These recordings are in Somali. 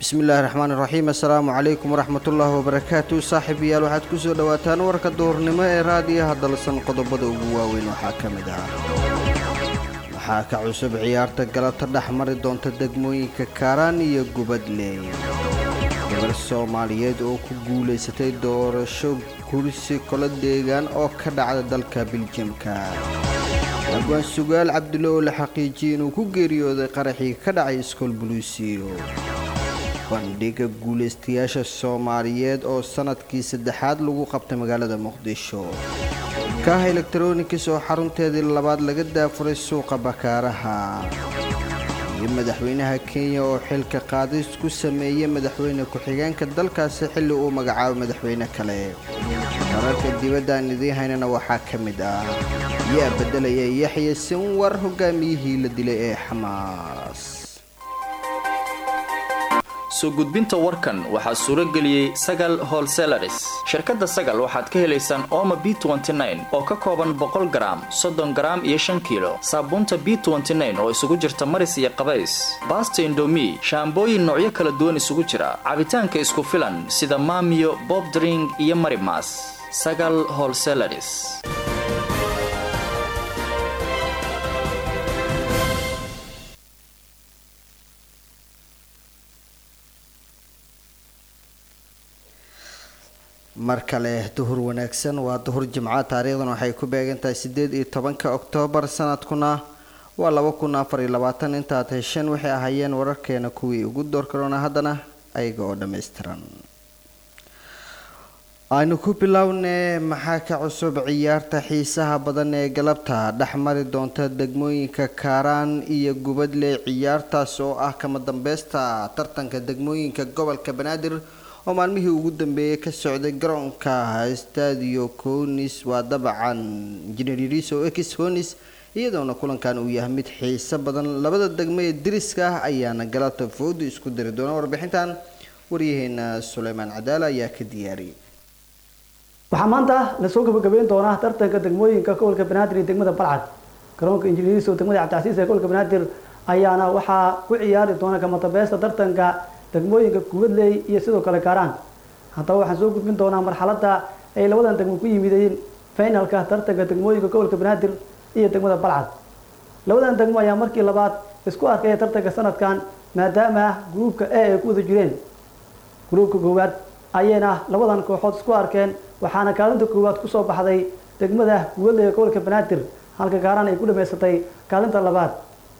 bismillaahi raxmaan iraxiim assalaamu calaykum waraxmatullaahi wabarakaatu saaxiibayaal waxaad ku soo dhowaataan warka duhurnimo ee raadiyaha dalsan qodobada ugu waaweyn waxaa ka mid ah waxaa ka cusub ciyaarta galabta dhex mari doonta degmooyinka kaaraan iyo gubadley gabar soomaaliyeed oo ku guulaysatay doorasho kursi kolo deegaan oo ka dhacda dalka biljamka abwaan sugaal cabdulle oo la xaqiijiyey inuu ku geeriyooday qaraxii ka dhacay iskool buluusiyo bandhiga guulaystayaasha soomaaliyeed oo sanadkii saddexaad lagu qabtay magaalada muqdisho kaaha elektaronikas oo xarunteedii labaad laga daafuray suuqa bakaaraha iyo madaxweynaha kenya oo xilka qaadis ku sameeyey madaxweyne ku-xigeenka dalkaasi xilli uu magacaabo madaxweyne kale wararka dibaddan idiin haynana waxaa ka mid ah yaa beddelaya yaxya sinwar hogaamiyihii la dilay ee xamaas soo gudbinta warkan waxaa suuro geliyey sagal holselaris shirkadda sagal waxaad ka helaysaan ooma b oo ka kooban boqol garaam soddon garaam iyo shan kiilo saabuunta b oo isugu jirta maris iyo qabays baasta indomi shaambooyin noocyo kala duwan isugu jira cabitaanka isku filan sida maamiyo bobdring iyo marimas sagal holselaris mar kale duhur wanaagsan waa duhur jimca taariikhdan waxay ku beegantahay sideed iyo tobanka oktoobar sanadkuna waa laba kun afar iyo labaatan intaad hesheen waxay ahaayeen wararkeena kuwii ugu door karoona haddana ayaga oo dhammaystiran aynu ku bilownay maxaa ka cusub ciyaarta xiisaha badan ee galabta dhex mari doonta degmooyinka kaaraan iyo gubadle ciyaartaas oo ah kama dambeysta tartanka degmooyinka gobolka banaadir oo maalmihii ugu dambeeyey ka socday garoonka stadio conis waa dabacan injineeriso ex conis iyadoona kulankan uu yahay mid xiiso badan labada degmo ee diriska ah ayaana galabta foodu isku dari doona warbixintan waryaheena suleymaan cadaala ayaa ka diyaariyay waxaa maanta lasoo gabagabeyn doonaa tartanka degmooyinka gobolka banaadir iyo degmada balcad garoonka injineeriso degmada cabdicasiis ee gobolka banaadir ayaana waxaa ku ciyaari doona kamadabeesta tartanka degmooyinka gubadley iyo sidoo kale kaaraan haddaba waxaan soo gudbin doonaa marxaladda ay labadan degmo ku yimideen finalka tartanka degmooyinka gobolka banaadir iyo degmada balcad labadan degmo ayaa markii labaad isku arkaya tartanka sanadkan maadaama gruubka a ay ku wada jireen gruubka koowaad ayayna labadan kooxood isku arkeen waxaana kaalinta koowaad kusoo baxday degmada gubadley ee gobolka banaadir halka kaaraan ay ku dhamaysatay kaalinta labaad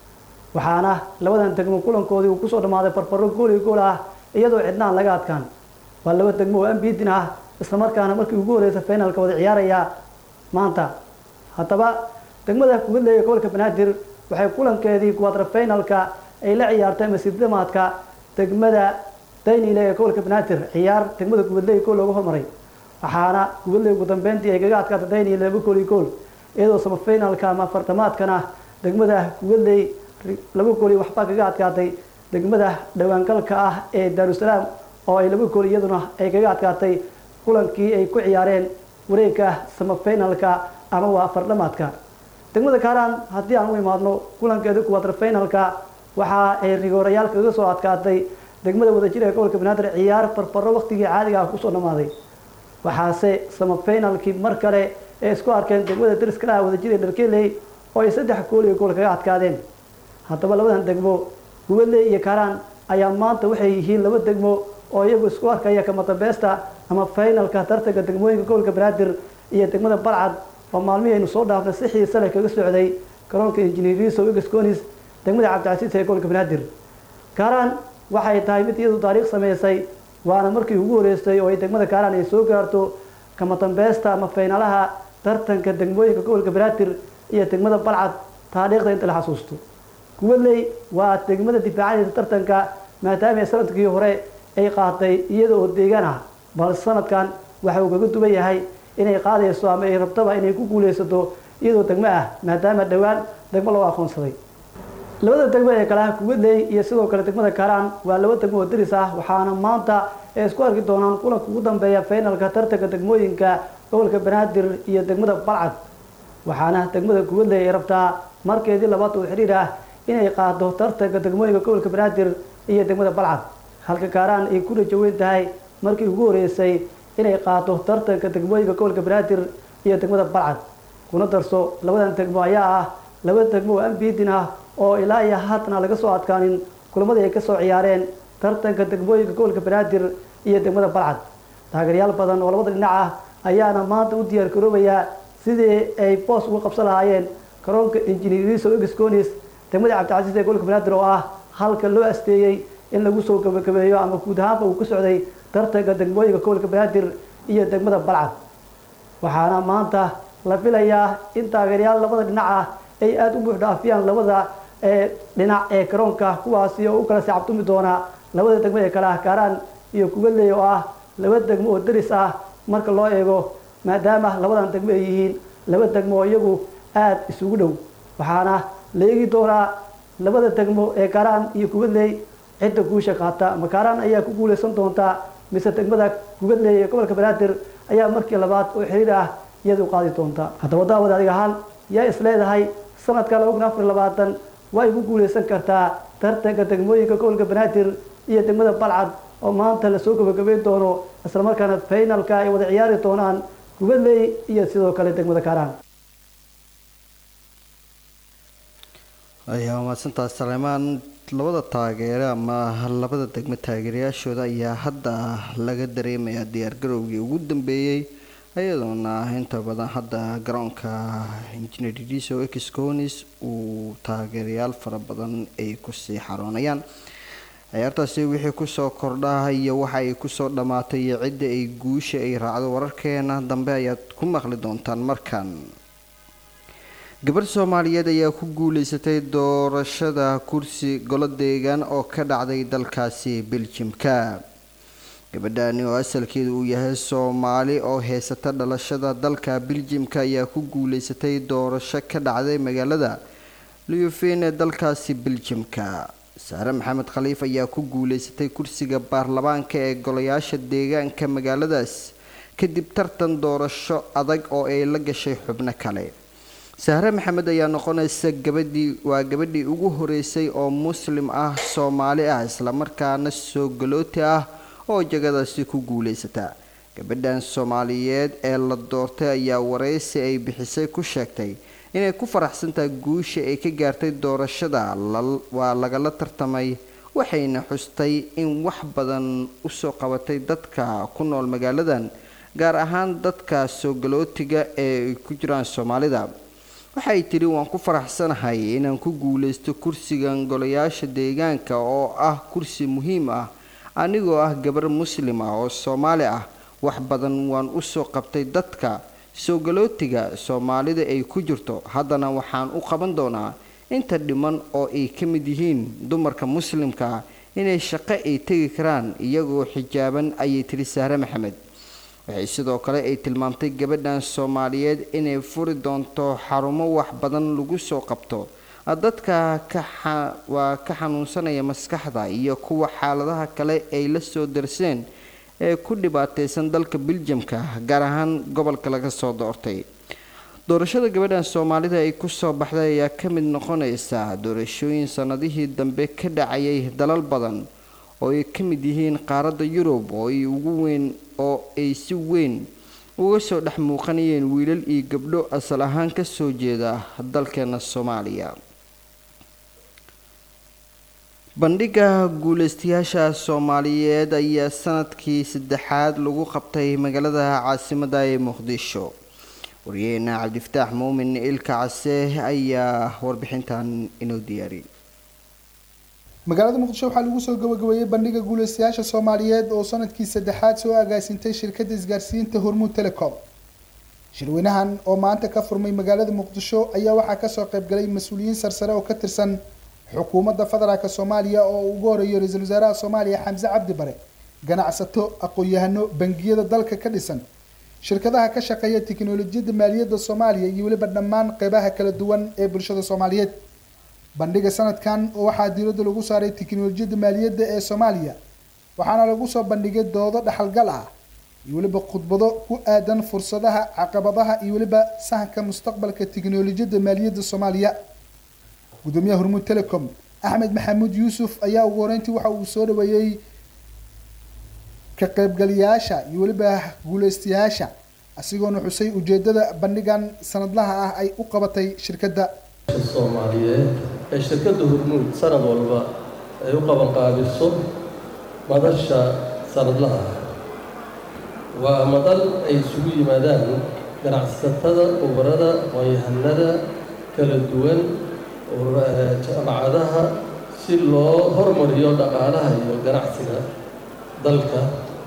waxaana labadan degmo kulankoodii uu kusoo dhammaaday farfaro gool iyo gool ah iyadoo cidnaan laga adkaan waa laba degmo oo ambidin ah islamarkaana markii ugu horeysa finalka wada ciyaaraya maanta haddaba degmada gubadley ee gobolka banaadir waxay kulankeedii quadra finalka ay la ciyaartay masiidamaadka degmada daynile ee gobolka banaadir ciyaar degmada gubadley gool loogu hormaray waxaana gubadley ugu dambeyntii ay kaga adkaatay daynile laba gool iyo gool iyadoo samafinalka ama fartamaadkana degmada gubadley laba gool iyo waxbaa kaga adkaatay degmada dhawaangalka ah ee daarusalaam oo ay laba gool iyaduna ay kaga adkaatay kulankii ay ku ciyaareen wareegka samafinalka ama waa fardhamaadka degmada kaaraan haddii aan u imaadno kulankeeda kuwaadra finalka waxa ay rigoorayaal kaga soo adkaatay degmada wadajir ee gobolka banaadir ciyaar farfaro waqtigii caadiga ah kusoo dhammaaday waxaase samafinalkii mar kale ee isku arkeen degmada dariskala ah wadajir ee dharkeley oo ay saddex gool iyo gool kaga adkaadeen haddaba labadan degmo gubadley iyo kaaraan ayaa maanta waxay yihiin laba degmo oo iyagu isku arkaya kamadambeesta ama finalka tartanka degmooyinka gobolka banaadir iyo degmada balcad oo maalmihii aynu soo dhaafnay si xiise leh kaga socday garoonka injineeriso egesconis degmada cabdicasiis ee gobolka banaadir kaaraan waxay tahay mid iyadu taariikh sameysay waana markii ugu horeysay oo ay degmada kaaraan ay soo gaarto kamadambeesta ama finalaha tartanka degmooyinka gobolka banaadir iyo degmada balcad taariikhda inta la xasuusto gubadley waa degmada difaacadeysa tartanka maadaama sanadkii hore ay qaatay iyada oo deegaan ah balse sanadkan waxa uu kaga duwan yahay inay qaadayso ama ay rabtaba inay ku guuleysato iyadoo degmo ah maadaama dhowaan degmo loo aqoonsaday labada degmo ee kale ah gubadley iyo sidoo kale degmada kaaraan waa laba degmo oo daris ah waxaana maanta ay isku arki doonaan kulanka ugu dambeeya finalka tartanka degmooyinka gobolka banaadir iyo degmada balcad waxaana degmada gubadley ay rabtaa markeedii labaad oo xiriir ah inay qaado tartanka degmooyinka gobolka banaadir iyo degmada balcad halka kaaraan ay ku rajaweyn tahay markii ugu horeysay inay qaato tartanka degmooyinka gobolka banaadir iyo degmada balcad kuna darso labadan degmo ayaa ah laba degmo oo ambiidin ah oo ilaa iyo haatana laga soo adkaanin kulamadii ay kasoo ciyaareen tartanka degmooyinka gobolka banaadir iyo degmada balcad taageeryaal badan oo labada dhinac ah ayaana maanta u diyaar garoobayaa sidii ay boos uga qabsan lahaayeen garoonka injineeriso exconis degmada cabdicasiis ee gobolka banaadir oo ah halka loo asteeyey in lagu soo gabagabeeyo ama guud ahaanba uu ka socday tartanka degmooyinka gobolka banaadir iyo degmada balcad waxaana maanta la filayaa in taageeryaal labada dhinac ah ay aada u buuxdhaafiyaan labada dhinac ee garoonka kuwaasi oo u kala sacabtumi doona labada degmo ee kale ah kaaraan iyo kugaley oo ah laba degmo oo daris ah marka loo eego maadaama labadan degmo ay yihiin laba degmo oo iyagu aada isugu dhow waxaana la eegi doonaa labada degmo ee kaaraan iyo kugaley cidda guusha qaata makaaraan ayaa ku guuleysan doontaa mise degmada kugadley ee gobolka banaadir ayaa markii labaad oo xiriir ah iyadu qaadi doonta haddaba daawad adig ahaan yaa is leedahay sanadka laba kun afar labaatan way ku guuleysan kartaa tartanka degmooyinka gobolka banaadir iyo degmada balcad oo maanta lasoo gabagabeyn doono islamarkaana faynalka ay wada ciyaari doonaan kugadley iyo sidoo kale degmada kaaraan ayaa mahadsantaas saleymaan labada taageere ama labada degmo taageerayaashooda ayaa hadda laga dareemayaa diyaargarowgii ugu dambeeyey iyadoona inta badan hadda garoonka injineeriso exconis uu taageerayaal fara badan ay kusii xaroonayaan ciyaartaasi wixii kusoo kordha iyo waxa ay kusoo dhammaatay iyo cidda ay guusha ay raacdo wararkeena dambe ayaad ku maqli doontaan markan gabarh soomaaliyeed ayaa ku guuleysatay doorashada kursi golo deegaan oo ka dhacday dalkaasi beljimka gabadhani oo asalkeedu uu yahay soomaali oo heysata dhalashada dalka beljimka ayaa ku guuleysatay doorasho ka dhacday magaalada liyufen ee dalkaasi beljimka saare maxamed khaliif ayaa ku guuleysatay kursiga baarlamaanka ee golayaasha deegaanka magaaladaas kadib tartan doorasho adag oo ay la gashay xubno kale sahre maxamed ayaa noqonaysa gabadhii waa gabadhii ugu horeysay oo muslim ah soomaali ah islamarkaana soo galooti ah oo jagadaasi ku guuleysata gabadhan soomaaliyeed ee la doortay ayaa wareysi ay bixisay ku sheegtay inay ku faraxsantahay guusha ay ka gaartay doorashada waa lagala tartamay waxayna xustay in wax badan usoo qabatay dadka ku nool magaaladan gaar ahaan dadka soo galootiga ee ay ku jiraan soomaalida waxay tidhi waan ku faraxsanahay inaan ku guuleysto kursigan golayaasha deegaanka oo ah kursi muhiim ah anigoo ah gabar muslim ah oo soomaali ah wax badan waan usoo qabtay dadka soo galootiga soomaalida ay ku jirto haddana waxaan u qaban doonaa inta dhiman oo ay ka mid yihiin dumarka muslimka ah inay shaqo ay tegi karaan iyagoo xijaaban ayay tidhi sahre maxamed waxay sidoo kale ay tilmaamtay gabadhan soomaaliyeed inay furi doonto xarumo wax badan lagu soo qabto dadka waa ka xanuunsanaya maskaxda iyo kuwa xaaladaha kale ay la soo darseen ee ku dhibaateysan dalka biljamka gaar ahaan gobolka laga soo doortay doorashada gabadhan soomaalida ay kusoo baxday ayaa ka mid noqonaysa doorashooyin sanadihii dambe ka dhacayay dalal badan oo ay ka mid yihiin qaaradda yurub oo ay ugu weyn oo ay si weyn uga soo dhex muuqanayeen wiilal iyo gabdho asal ahaan kasoo jeeda dalkeena soomaaliya bandhiga guuleystayaasha soomaaliyeed ayaa sanadkii saddexaad lagu qabtay magaalada caasimada ee muqdisho wariyaheena cabdifataax muumin ilka case ayaa warbixintan inoo diyaariyay magaalada muqdisho waxaa lagu soo gabagabeeyey bandhiga guuleystayaasha soomaaliyeed oo sanadkii saddexaad soo agaasintay shirkadda isgaarsiinta hormuud telecom shirweynahan oo maanta ka furmay magaalada muqdisho ayaa waxaa kasoo qaybgalay mas-uuliyiin sarsare oo ka tirsan xukuumadda federaalk soomaaliya oo ugu horeeyo ra-iisul wasaaraha soomaaliya xamse cabdi bare ganacsato aqoon-yahano bangiyada dalka ka dhisan shirkadaha ka shaqeeya tiknolojiyadda maaliyadda soomaaliya iyo weliba dhammaan qeybaha kala duwan ee bulshada soomaaliyeed bandhiga sanadkan waxaa diiradda lagu saaray tiknolojiyadda maaliyadda ee soomaaliya waxaana lagu soo bandhigay doodo dhaxalgal ah iyo weliba khudbado ku aadan fursadaha caqabadaha iyo weliba sahanka mustaqbalka tiknolojiyadda maaliyadda soomaaliya gudoomiyaha hormuud telecom axmed maxamuud yuusuf ayaa ugu horeyntii waxa uu soo dhaweeyey ka qaybgalayaasha iyo weliba guuleystayaasha asigoona xusay ujeedada bandhigan sanadlaha ah ay u qabatay shirkadda soomaaliyeed ee shirkadda hormuud sanad walba ay u qabanqaabiso madasha sanadlaha ah waa madal ay isugu yimaadaan ganacsatada ubarada aqoon-yahanada kala duwan jaamacadaha si loo hormariyo dhaqaalaha iyo ganacsiga dalka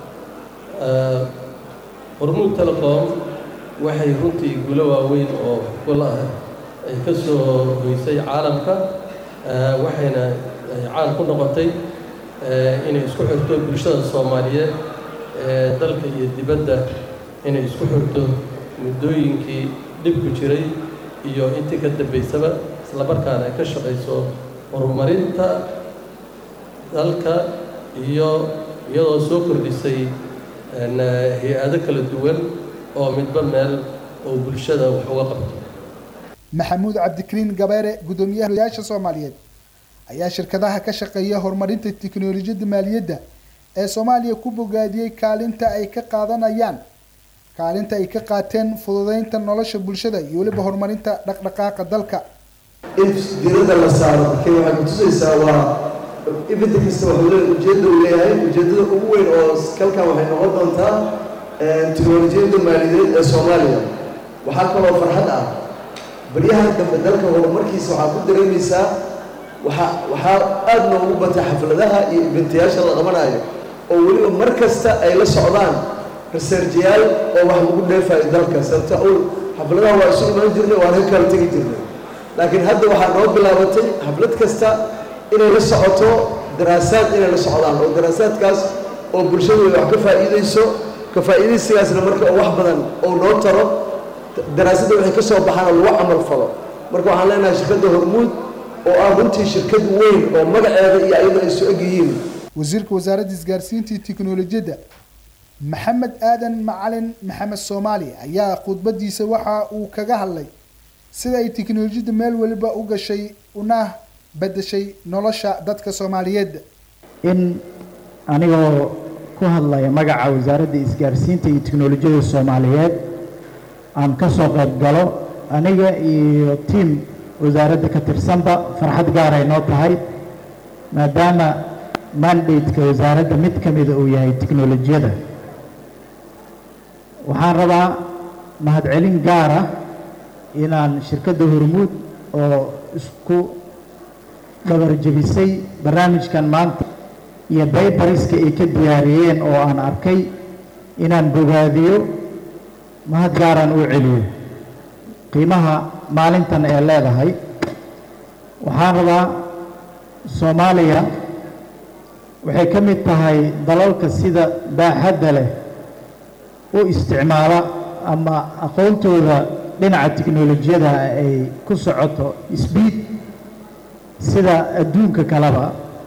hormuud telecom waxay runtii gulo waaweyn oo gol ah ay ka soo hoysay caalamka waxayna ay caan ku noqotay inay isku xirto bulshada soomaaliyeed ee dalka iyo dibadda inay isku xirto muddooyinkii dhibku jiray iyo intii ka dambaysaba isla markaana ay ka shaqayso horumarinta dalka iyo iyadoo soo kordhisay hay-ado kala duwan oo midba meel oo bulshada wax uga qabto maxamuud cabdikariin gabeere guddoomiyahayaasha soomaaliyeed ayaa shirkadaha ka shaqeeya horumarinta tiknolojiyadda maaliyadda ee soomaaliya ku bogaadiyey kaalinta ay ka qaadanayaan kaalinta ay ka qaateen fududeynta nolosha bulshada iyo weliba horumarinta dhaqdhaqaaqa dalka in diiradda la saaro markay waxay kutusaysaa waa ibinta kasta wuxuu le ujeedda uu leeyahay ujeeddada ugu weyn oo kalkan waxay noqon doontaa tiknolojiyadda maaliyadeed ee soomaaliya waxaa kaloo farxad ah baryahan dambe dalka horumarkiisa waxaa ku dareemaysaa waxaa waxaa aada noogu batay xafladaha iyo ibintayaasha la qabanayo oo weliba mar kasta ay la socdaan researjayaal oo wax lagu dheefayo dalka sababta awl xafladaha waa isu imaan jirnay waan ka kala tegi jirnay laakiin hadda waxaa noo bilaabatay xaflad kasta inay la socoto daraasaad inay la socdaan oo daraasaadkaas oo bulshadu ay wax ka faa'iidayso ka faa'iidaysigaasna marka oo wax badan oo noo taro daraasadda waxay ka soo baxaan oo lagu camal falo marka waxaan leenahay shirkadda hormuud oo ah runtii shirkad weyn oo magaceeda iyo ayada ay soo eg yihiin wasiirka wasaaradda isgaarsiinta iyo tiknolojiyadda maxamed aadan macalin maxamed soomaali ayaa khudbadiisa waxa uu kaga hadlay sida ay tiknolojiyadda meel waliba u gashay una bedeshay nolosha dadka soomaaliyeed in anigoo ku hadlaya magaca wasaaradda isgaarsiinta iyo tiknolojiyadda soomaaliyeed aan ka soo qayb galo aniga iyo tiim wasaaradda ka tirsanba farxad gaaray noo tahay maadaama mandate-ka wasaaradda mid ka mida uu yahay tiknolojiyada waxaan rabaa mahadcelin gaara inaan shirkadda hormuud oo isku dhabarjebisay barnaamijkan maanta iyo baybariska ay ka diyaariyeen oo aan arkay inaan bogaadiyo mahad gaaraan uu celiyo qiimaha maalintan ee leedahay waxaan rabaa soomaaliya waxay ka mid tahay dalalka sida baaxadda leh u isticmaala ama aqoontooda dhinaca tiknolojiyada ay ku socoto sbiid sida adduunka kaleba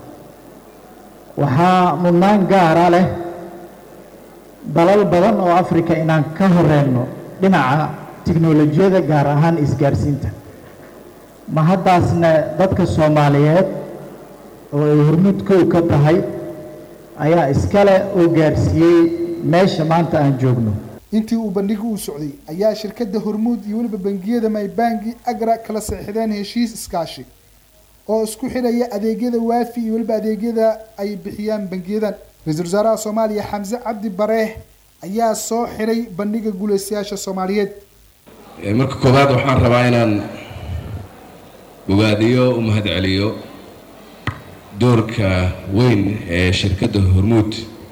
waxaa mudnaan gaara leh dalal badan oo africa inaan ka horeyno dhinaca tiknolojiyada gaar ahaan isgaarsiinta ma haddaasna dadka soomaaliyeed oo ay hormuud kow ka tahay ayaa iskale oo gaarsiiyey meesha maanta aan joogno intii uu bandhigu u socday ayaa shirkadda hormuud iyo weliba bangiyada maybangi agra kala saxiixdeen heshiis iskaashi oo isku xidhaya adeegyada waafi iyo weliba adeegyada ay bixiyaan bangiyadan ra-iisul wasaaraha soomaaliya xamse cabdi bareeh ayaa soo xidhay bandhiga guulaystayaasha soomaaliyeed marka koowaad waxaan rabaa inaan bogaadiyo u mahadceliyo doorka weyn ee shirkadda hormuud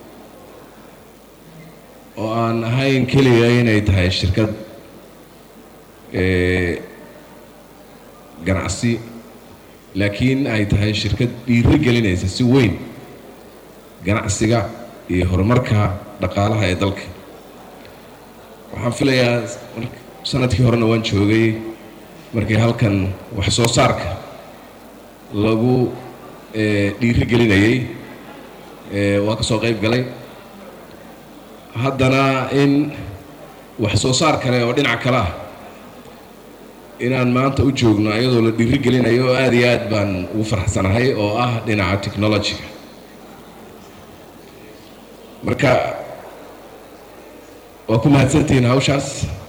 oo aan ahayn keliya inay tahay shirkad ganacsi laakiin ay tahay shirkad dhiiro gelinaysa si weyn ganacsiga iyo horumarka dhaqaalaha ee dalka waxaan filayaa sanadkii horena waan joogay markii halkan wax soo saarka lagu dhiiro gelinayay waa ka soo qayb galay haddana in wax soo saar kale oo dhinac kale ah inaan maanta u joogno ayadoo la dhiiri gelinayo oo aada iyo aad baan ugu farxsanahay oo ah dhinaca technologyga marka waa ku mahadsantihiin hawshaas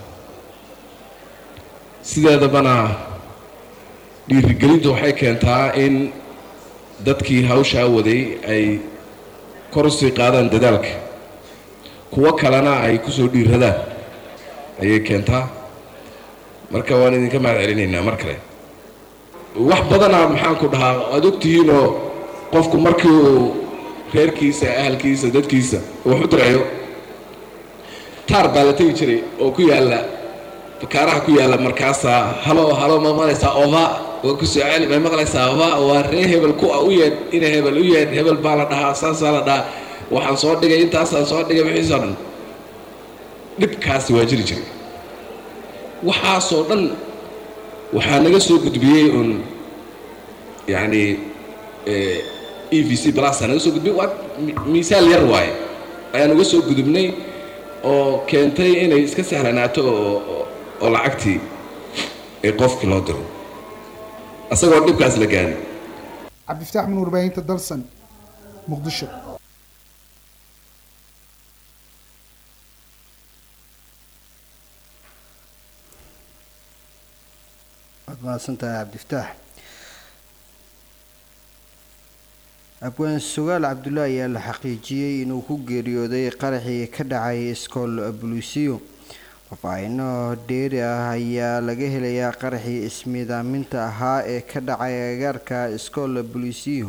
sideedabana dhiirigelintu waxay keentaa in dadkii hawshaa waday ay kor usii qaadaan dadaalka kuwo kalena ay kusoo dhiiradaan ayay keentaa marka waan idinka mahad celinaynaa mar kale wax badanaa maxaan ku dhahaa aad ogtihiinoo qofku markii uu reerkiisa ahalkiisa dadkiisa wax u dirayo taar baa la tegi jiray oo ku yaalla bakaaraha ku yaalla markaasaa halo halo ma maqlaysaa oba waa ku soo celi may maqlaysaa oba waa ree hebel ku u yeedh ina hebel u yeedh hebel baa la dhahaa saasaa la dhahaa waxaan soo dhigay intaasaan soo dhigay wixiisoo dhan dhibkaasi waa jiri jiray waxaasoo dhan waxaa naga soo gudbiyey un yacni e v c blasa naga soo gudbiyey waa miisaal yar waaye ayaan uga soo gudubnay oo keentay inay iska sahlanaato oo oo lacagtii ee qofkii loo diro isagoo dhibkaas la gaadin cabdifataax min warbaahinta dalsan muqdisho waad mahadsantahay cabdifataax abwaan sugaal cabdullaahi ayaa la xaqiijiyey inuu ku geeriyooday qaraxii ka dhacay iskool buluusiyo faahfaahino dheeri ah ayaa laga helayaa qaraxii ismiidaaminta ahaa ee ka dhacay agaarka iskool buluusiyo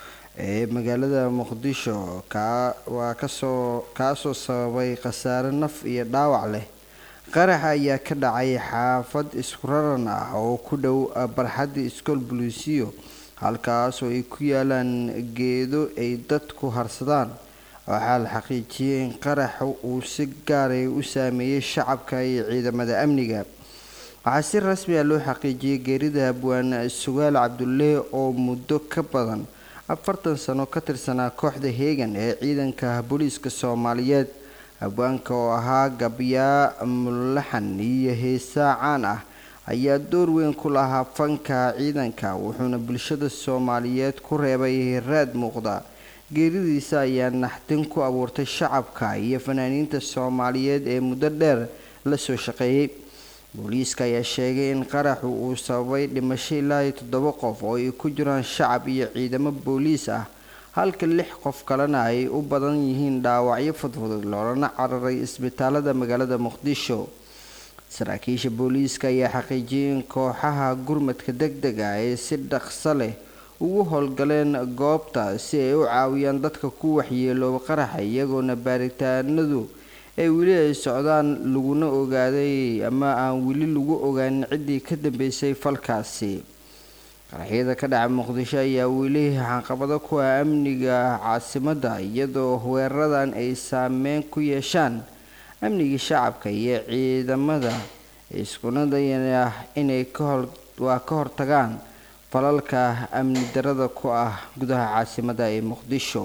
ee magaalada muqdisho kaa waa kasoo kaasoo sababay khasaare naf iyo dhaawac leh qarax ayaa ka dhacay xaafad isku raran ah oo ku dhow barxadda iskool buluusiyo halkaas oo ay ku yaalaan geedo ay dadku harsadaan waxaa la xaqiijiyey in qaraxa uu si gaaray u saameeyey shacabka iyo ciidamada amniga waxaa si rasmi ah loo xaqiijiyey geerida abwaan sugaal cabdulle oo muddo ka badan afartan sano ka tirsanaa kooxda heegan ee ciidanka booliiska soomaaliyeed abwaanka oo ahaa gabyaa mulaxan iyo heesaa caan ah ayaa door weyn ku lahaa fanka ciidanka wuxuuna bulshada soomaaliyeed ku reebay raad muuqda geeridiisa ayaa naxdin ku abuurtay shacabka iyo fanaaniinta soomaaliyeed ee muddo dheer la soo shaqeeyey booliiska ayaa sheegay in qaraxu uu sababay dhimasho ilaa iyo toddoba qof oo ay ku jiraan shacab iyo ciidamo booliis ah halka lix qof kalena ay u badan yihiin dhaawacyo fudfudud loolana cararay isbitaalada magaalada muqdisho saraakiisha booliiska ayaa xaqiijiyay in kooxaha gurmadka deg deg ah ee si dhaqso leh ugu howlgaleen goobta si ay u caawiyaan dadka ku waxyeelooba qaraxa iyagoona baaritaanadu ay weli ay socdaan laguna ogaaday ama aan weli lagu ogaanin ciddii ka dambeysay falkaasi qaraxyada ka dhaca muqdisho ayaa weli caqabado ku ah amniga caasimadda iyadoo weeraradan ay saameyn ku yeeshaan amnigii shacabka iyo ciidamada iskuna dayana inay waa ka hortagaan falalka amni darada ku ah gudaha caasimadda ee muqdisho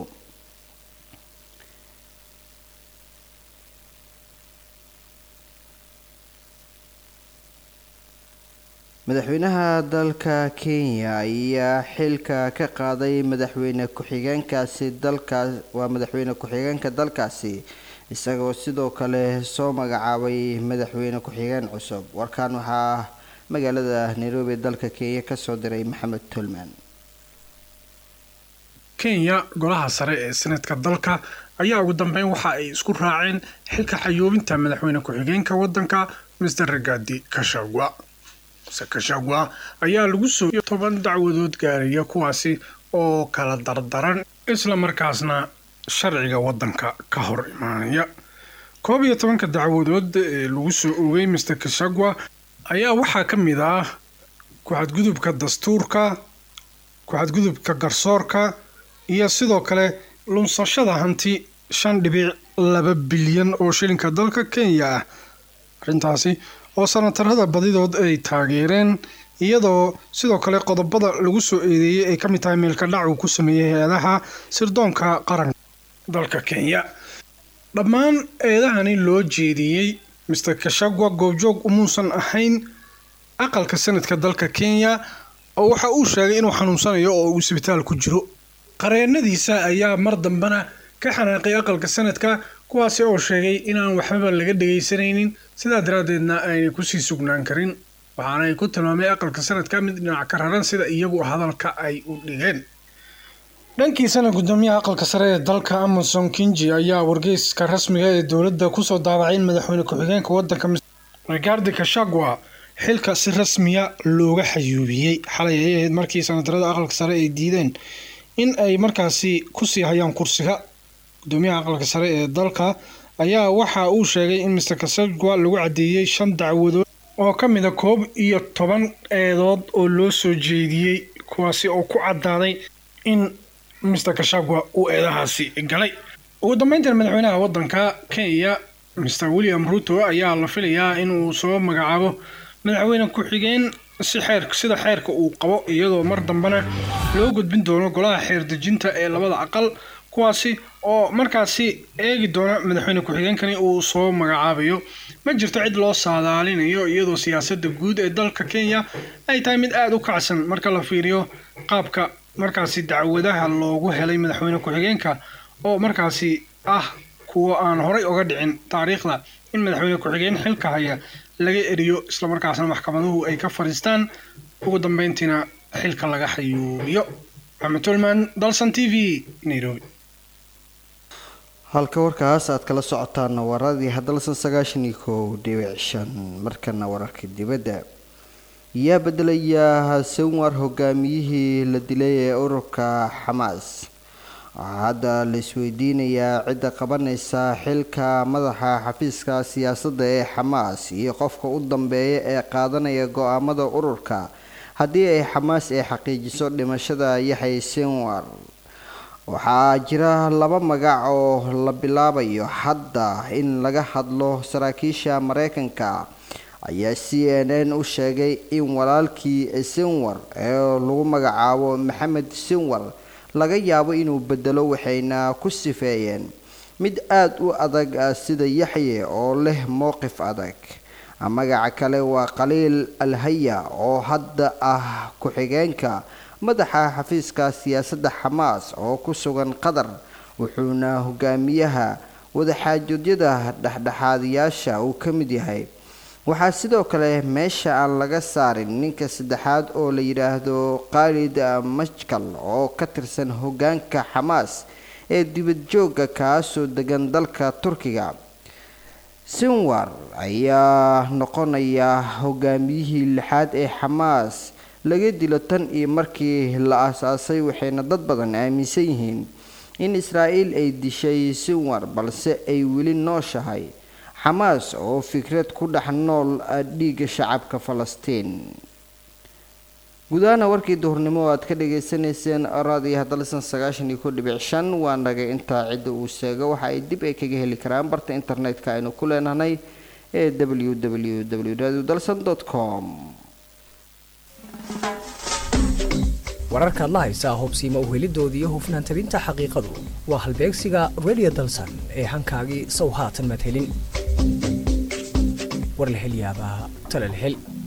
madaxweynaha dalka kenya ayaa xilka ka qaaday madaxweyne ku-xigeenkaasi dalkaas waa madaxweyne ku-xigeenka dalkaasi isagoo sidoo kale soo magacaabay madaxweyne ku-xigeen cusub warkan waxaa magaalada nairobi dalka kenya kasoo diray maxamed tolman kenya golaha sare ee senatka dalka ayaa ugu dambeyn waxa ay isku raaceen xilka xayuubinta madaxweyne ku-xigeenka wadanka mr ragadi kashagwa mr kashagwa ayaa lagu soo toban dacwadood gaaraya kuwaasi oo kala dardaran isla markaasna sharciga wadanka ka hor imaanaya koob iyo tobanka dacwadood ee lagu soo oogay mr kashagwa ayaa waxaa ka mid ah ku-xadgudubka dastuurka ku-xadgudubka garsoorka iyo sidoo kale lunsashada hanti shan dhibic laba bilyan oo shilinka dalka kenya ah arrintaasi oo sanatarada badidood ay taageereen iyadoo sidoo kale qodobada lagu soo eedeeyey ay ka mid tahay meelka dhac uu ku sameeyey hay-adaha sirdoonka qaranka dalka kenya dhammaan eedahani loo jeediyey mr kashagwa goobjoog umuusan ahayn aqalka sanadka dalka kenya oo waxa uu sheegay inuu xanuunsanayo oo uu isbitaal ku jiro qareenadiisa ayaa mar dambena ka xanaaqay aqalka sanadka kuwaasi oo sheegay inaan waxbaba laga dhegaysanaynin sidaa daraaddeedna aynay kusii sugnaan karin waxaana ay ku tilmaamay aqalka sanadka mid dhinac ka raran sida iyagu hadalka ay u dhigeen dhankiisana gudoomiyaha aqalka sare ee dalka amason kinji ayaa wargeyska rasmiga ee dowladda kusoo daabacay in madaxweyne ku-xigeenka wadanka rigardi kashagwa xilka si rasmiya looga xayuubiyey xalay ay ahayd markii sanadarada aqalka sare ay diideen in ay markaasi kusii hayaan kursiga gudoomiyaha aqalka sare ee dalka ayaa waxa uu sheegay in mr kashagwa lagu cadeeyey shan dacwadood oo ka mid a koob iyo toban eedood oo loo soo jeediyey kuwaasi oo ku cadaaday in mr kashagwa uu eedahaasi galay ugu dambeyntan madaxweynaha wadanka kenya mr william ruto ayaa la filayaa inuu soo magacaabo madaxweyne ku-xigeen si xeer sida xeerka uu qabo iyadoo mar dambena loo gudbin doono golaha xeer dejinta ee labada aqal kuwaasi oo markaasi eegi doona madaxweyne ku-xigeenkani uu soo magacaabayo ma jirto cid loo saadaalinayo iyadoo siyaasadda guud ee dalka kenya ay tahay mid aada u kacsan marka la fiiriyo qaabka markaasi dacwadaha loogu helay madaxweyne ku-xigeenka oo markaasi ah kuwa aan horay uga dhicin taariikhda in madaxweyne ku-xigeen xilka haya laga eriyo islamarkaasna maxkamaduhu ay ka fadhiistaan ugu dambeyntiina xilka laga xayuubiyo maxamed tolman dalsan t v nairobi halka warkaas aad kala socotaan waradii hadalsan sagaashan iyo kow dhibic shan markana wararka dibadda yaa bedelaya sanwar hogaamiyihii la dilay ee ururka xamaas waxaa hadda la isweydiinayaa cidda qabanaysa xilka madaxa xafiiska siyaasadda ee xamaas iyo qofka u dambeeya ee qaadanaya go-aamada ururka haddii ay xamaas ay xaqiijiso dhimashada yaxay sinwar waxaa jira laba magac oo la bilaabayo hadda in laga hadlo saraakiisha mareykanka ayaa c n n u sheegay in walaalkii sinwar ee lagu magacaabo maxamed sinwar laga yaabo inuu bedelo waxayna ku sifeeyeen mid aada u adag sida yaxye oo leh mowqif adag magaca kale waa khaliil alhaya oo hadda ah ku-xigeenka madaxa xafiiska siyaasadda xamaas oo ku sugan qatar wuxuuna hogaamiyaha wadaxaajodyada dhexdhexaadiyaasha uu ka mid yahay waxaa sidoo kale meesha aan laga saarin ninka saddexaad oo la yidhaahdo khaalid majkal oo ka tirsan hogaanka xamaas ee dibadjoogga kaasoo degan dalka turkiga sinwar ayaa noqonaya hogaamiyihii lixaad ee xamaas laga dilo tan iyo markii la aasaasay waxayna dad badan aaminsan yihiin in israa'iil ay dishay sinwar balse ay weli nooshahay xamaas oo fikrad ku dhex nool dhiigga shacabka falastiin gudahaana warkii duhurnimo oo aad ka dhagaysanayseen raadiyo hadalsan sagaashan iyo ko dhibic shan waa naga intaa cidda uu seego waxa ay dib ay kaga heli karaan barta internetka aynu ku leenahay ee w w w radio dalsan com wararkaad la haysaa hobsiima uhelidooda iyo hufnaan tabinta xaqiiqadu waa halbeegsiga radio dalsan ee hankaagii sow haatan madhelin war la hel yaabaa tala la hel